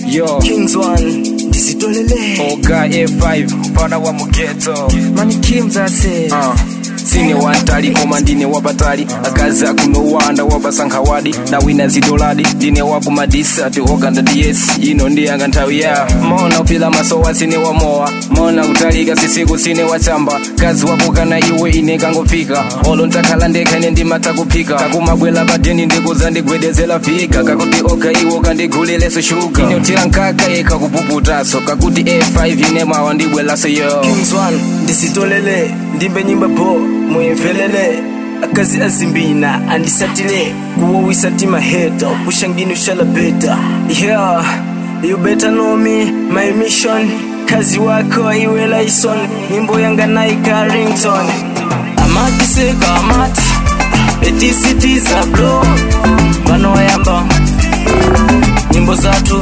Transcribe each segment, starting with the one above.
yo Kings One ndizitolele oga a5 mpana wa mugeto mani Kims ase uh. sine wantali koma ndine wapatali akazi akunowanda wapasankhawadi na wina zidoladi ndine wakumadisati oganda ds ino ndiyanga nthawi ya mona upila masowa sine wamowa mona kutalika sisiku sine wachamba kazi wakukana iwe ine kangofika olo ntakhala ndekha ine ndimata kuphika kakumabwela padeni ndikuza ndigwedezela fika kakuti oga iwo kandighulileso shuga ine utira nkaka yekha kupuputaso kakuti a5 ine mawa ndibwelaso yo Kings One ndizitolele ndimbe nyimba bo muyimvelele akazi azimbina andisatile kuwowisa tima heta kushangini ushala beta yeah you better know me my mission kazi wako iwe laison nyimbo yanga naika rington amatiseka amati etisitiza blo vanoyamba nyimbo zatu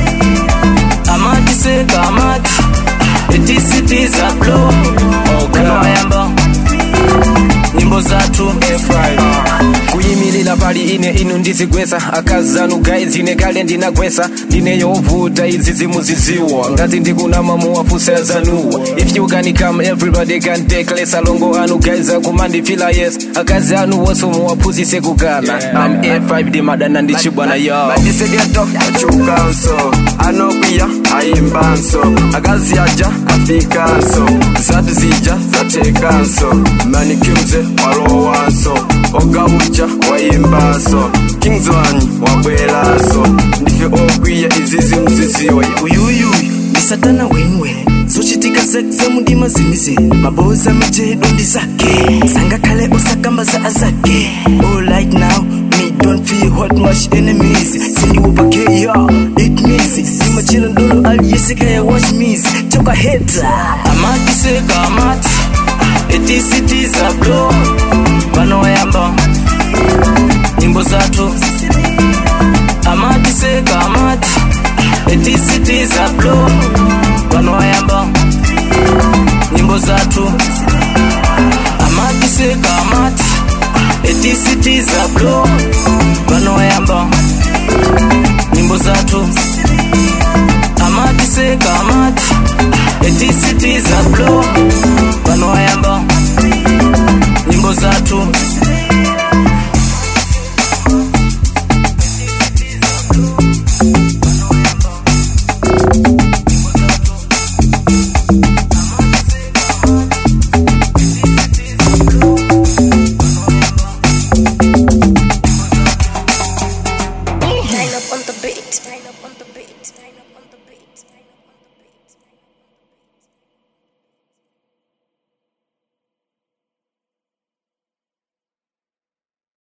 amatiseka amati etisitiza blo vanoyamba nyimbo zatu kuyimirira pali ine inu ndizigwesa akazi zanu guys ine kale ndinagwesa ndine yovuta izi zimuziziwa ngati ndikunama muwafusa zanuwa if you can come everybody can take less alongo anu guys akumandifila yes akazi anu wonso muwaphunzise kukana am a5 ndimadana ndichibwana yo madisegeto achukanso anokwiya ayimbanso akazi aja afikanso zatu zija zatekanso manikimze walowanso ogabuja wayimbanso kingzwanyi wabwelaso ndife okwiya izizi mziziwa uyuyuyu ndisatana wenwe zochitika ze mundima zimize maboza mijedo ndi zake sangakhale osakambaza azake alright now me don't feel hot much enemies sindiwopakeya it means imachila ndolo aliyesekaya watch mis choka heta amatiseka amati etisitiza blo vanoyamba nyimbo zatu amatiseka amati etisitiza blo vanoyamba nyimbo zatu amatiseka amati etisitiza blo vanoyamba nyimbo zatu amatiseka amati etisitiza blo